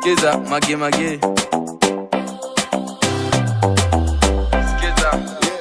Skiza mage mage. Skiza.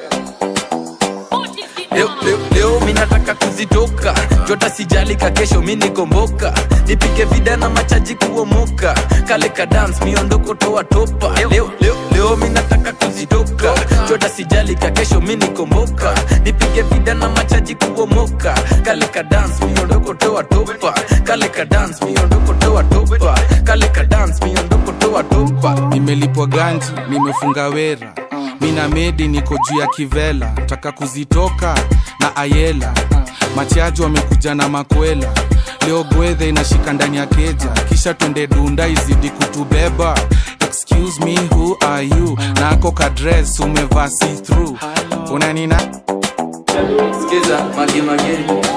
Leo, leo, leo mi nataka kuzitoka jota sijalika kesho mi nikomboka nipige vida na machaji kuomoka kale ka dance miondoko toa topa leo, leo, leo mi nataka kuzitoka jota sijalika kesho mi nikomboka nipige vida na machaji kuomoka kale ka dance miondoko toa topa kale ka dance miondoko toa topa kale ka dance miondoko toa topa nimelipwa ganji nimefunga wera mina medi niko juu ya kivela taka kuzitoka na ayela machaji wamekuja na makwela leo gwedhe inashika ndani ya keja kisha twende dunda izidi kutubeba excuse me who are you nako kadres umevaa see through unanina Skiza mage mage.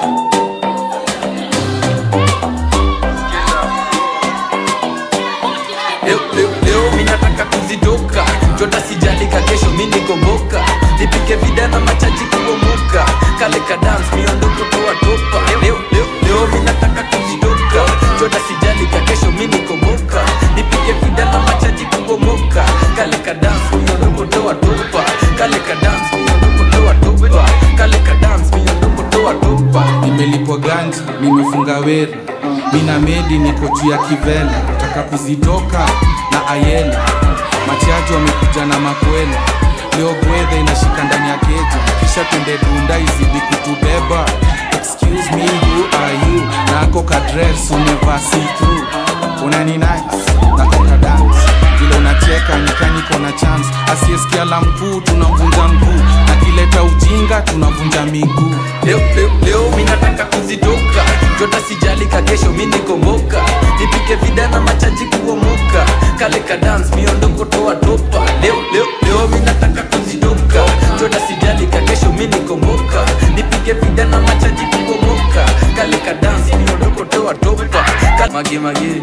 leo, leo, leo mi nataka kuzitoka jota sijalika kesho mi nikomboka nipike vida na machaji kuomoka kale ka dance miondoko toa topa leo, leo, leo mi nataka kuzitoka jota sijalika kesho mi nikomboka nipike vida na machaji kuomoka kale ka dance miondoko toa topa kale ka dance miondoko toa topa kale ka dance miondoko toa topa nimelipwa ganji nimefunga wera mina medi niko juu ya kivela taka kuzitoka na ayela machaji wamekuja na makwela leo gwedhe inashika ndani ya keja kisha twende dunda izidi kutubeba excuse me who are you nako kadres umevaa see through unani nice nako kadance vile unacheka nikaniko na chance asiyesikia la mkuu tunamvunja mguu akileta ujinga tunavunja miguu leo, leo, leo mi nataka kuzitoka jota sijalika kesho mi nikomboka nipike vida na machaji kuomoka kale ka dance miondoko toa topa leo, leo, leo mi nataka kuzitoka jota sijalika kesho mi nikomboka nipike vida na machaji kuomoka kale ka dance miondoko toa topa Ka- mage mage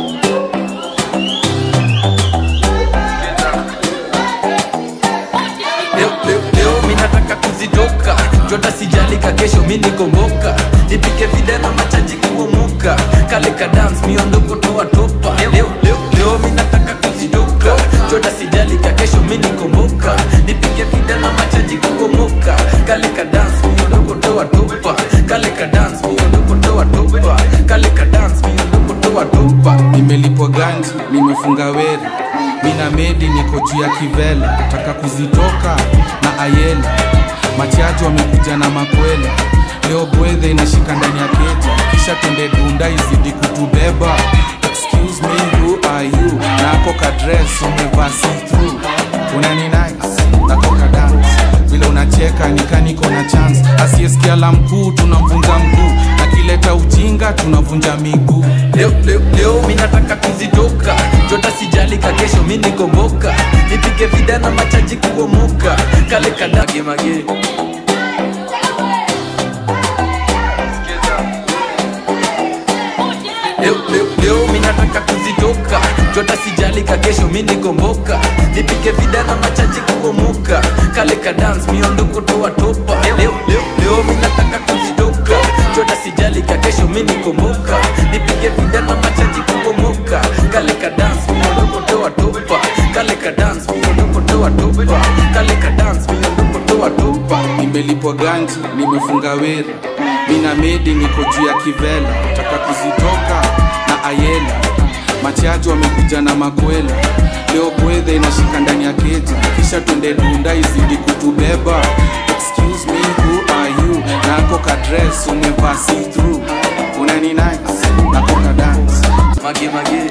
leo, leo, leo mi nataka kuzitoka jota sijalika kesho mi nikomboka nipike vida na machaji kuomoka kale ka dance miondoko toa topa leo, leo, leo mi nataka kuzitoka jota sijalika kesho mi nikomboka nipike vida na machaji kuomoka kale ka dance miondoko toa topa kale ka dance miondoko toa topa kale ka dance miondoko toa topa nimelipwa ganji nimefunga wera mina medi niko juu ya kivela taka kuzitoka na ayela machaji wamekuja na makwela leo gwedhe inashika ndani ya keja kisha twende dunda izidi kutubeba excuse me who are you nako kadres umevaa see through unani nice nako kadance vile unacheka nikaniko na chance asiyesikia la mkuu tunamvunja mguu akileta ujinga tunavunja miguu leo, leo, leo mi nataka kuzitoka jota sijalika kesho mi nikomboka nipige vida na machaji kuomoka kale kadage mage leo, leo, leo mi nataka kuzitoka jota sijalika kesho mi nikomboka nipige vida na machaji kuomoka kale ka dance miondoko toa topa leo, leo, leo mi nataka kuzitoka jota sijalika kesho mi nikomboka nipige vida na machaji kuomoka kale ka dance miondoko toa topa kale ka dance miondoko toa topa kale ka dance miondoko toa topa nimelipwa ganji nimefunga wera mina medi niko juu ya kivela taka kuzitoka na ayela machaji wamekuja na makwela leo gwedhe inashika ndani ya keja kisha twende dunda izidi kutubeba excuse me who are you nako kadres umevaa see through unani nice nako kadance mage mage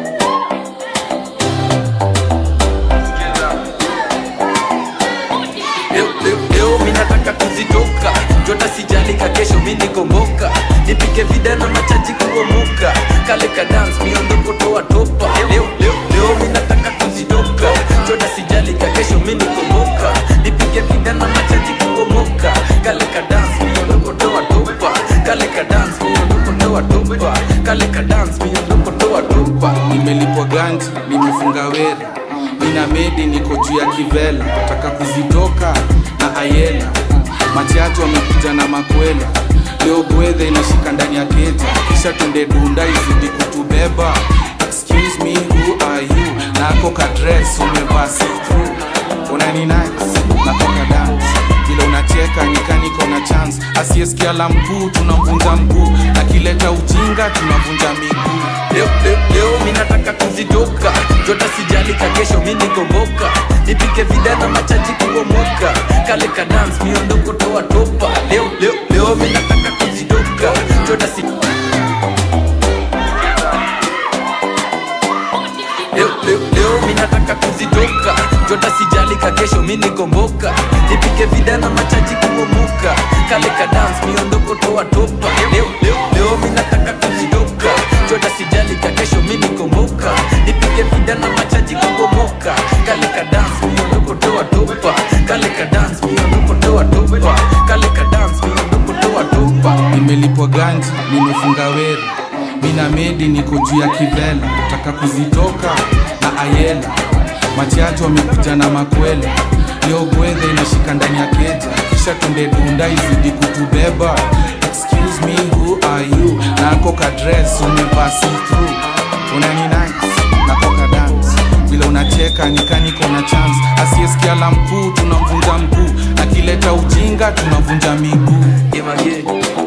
leo, leo, leo mi nataka kuzitoka jota sijalika kesho mi nikomboka nipike vida na machaji kuomoka kale ka dance miondoko toa topa leo, leo, leo mi nataka kuzitoka jota sijalika kesho mi nikomboka nipike vida na machaji kuomoka kale ka dance miondoko toa topa kale ka dance miondoko toa topa kale ka dance miondoko toa topa nimelipwa ganji nimefunga wera mina medi niko juu ya kivela taka kuzitoka na ayela machaji wamekuja na makwela leo gwedhe inashika ndani ya keja kisha twende dunda izidi kutubeba excuse me who nako kadres umevaa see-through. unani nice natoka dance vile unacheka nikaniko na chance asiyesikia la mkuu tunamvunja mguu akileta ujinga tunavunja miguu leo, leo, leo mi nataka kuzitoka jota sijali ka kesho mi nikomboka nipike vida na machaji kuomoka kale ka dance miondoko toa topa leo, leo, leo mi nataka kuzitoka jota si leo, leo, leo mi nataka kuzitoka jota sijali ka kesho mi nikomboka nipike vida na machaji kuomoka kale ka dance miondoko toa topa leo, leo, leo mi nataka kuzitoka jota sijali ka kesho mi nikomboka nipike vida na machaji kuomoka kale ka dance miondoko toa topa kale ka dance miondoko toa topa kale ka dance miondoko toa topa nimelipwa ganji nimefunga weri mina medi niko juu ya kivela taka kuzitoka na ayela machacho wamekuja na makwela leo gwedhe inashika ndani ya keja kisha tunde dunda izidi kutubeba excuse me who are you nako kadres umevaa see-through. unani nice nakoka dance vile unacheka nikaniko na chance asiyesikia la mkuu tunamvunja mguu akileta ujinga tunavunja miguu Image.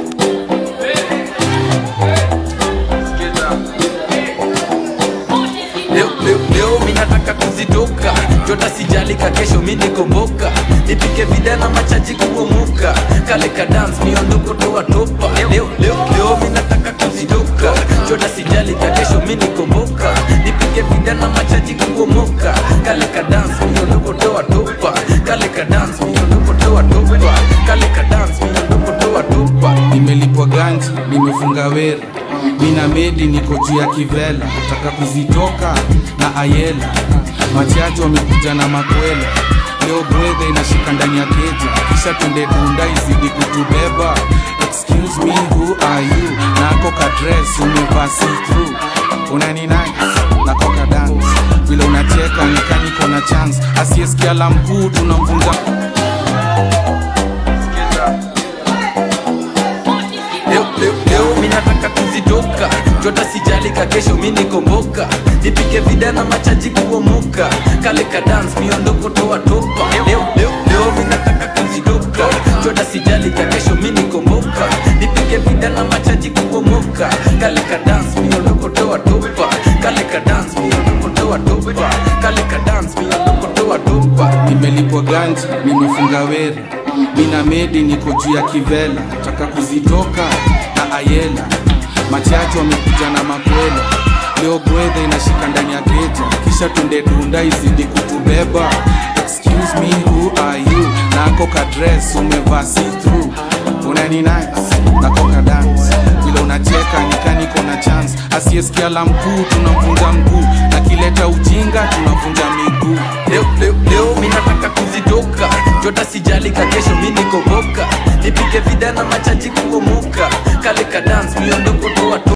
Leo, leo, leo mi nataka kuzitoka jota sijali ka kesho mi nikomboka nipike vida na machaji kuomoka kale ka dance miondoko toa topa leo, leo, leo mi nataka kuzitoka jota sijali ka kesho mi nikomboka nipike vida na machaji kuomoka kale ka dance miondoko toa topa kale ka dance miondoko toa topa kale ka dance miondoko toa topa nimelipwa ganji nimefunga weri mina medi niko juu ya kivela taka kuzitoka na ayela machacho wamekuja na makwela leo bwedhe inashika ndani ya keja kisha tunde dunda izidi kutubeba excuse me who are you nako kadres umevaa see-through. unani nice nakoka dance vile unacheka nikaniko na chance asiyesikia la mkuu tunamvunja leo, leo, leo mi nataka kuzitoka jota sijali ka kesho mi nikomboka nipike vida na machaji kuomoka kale ka dance miondoko toa topa leo, leo, leo mi nataka kuzitoka jota sijali ka kesho mi nikomboka nipike vida na machaji kuomoka kale ka dance miondoko toa topa kale ka dance miondoko toa topa kale ka dance miondoko toa topa nimelipwa ganji nimefunga weri mina medi niko juu ya kivela taka kuzitoka na ayela machacho wamekuja na makwela leo bwedhe inashika ndani ya keja kisha tunde dunda izidi kutubeba excuse me who are you nako kadres umevaa see-through. unani nice nakoka dance vile unacheka nikaniko na chance asiyesikia la mkuu tunamvunja mguu akileta ujinga tunavunja miguu leo, leo, leo mi nataka kuzitoka jota sijali ka kesho mi nikomboka nipike vida na machaji kuomoka kale ka dance miondoko toa topa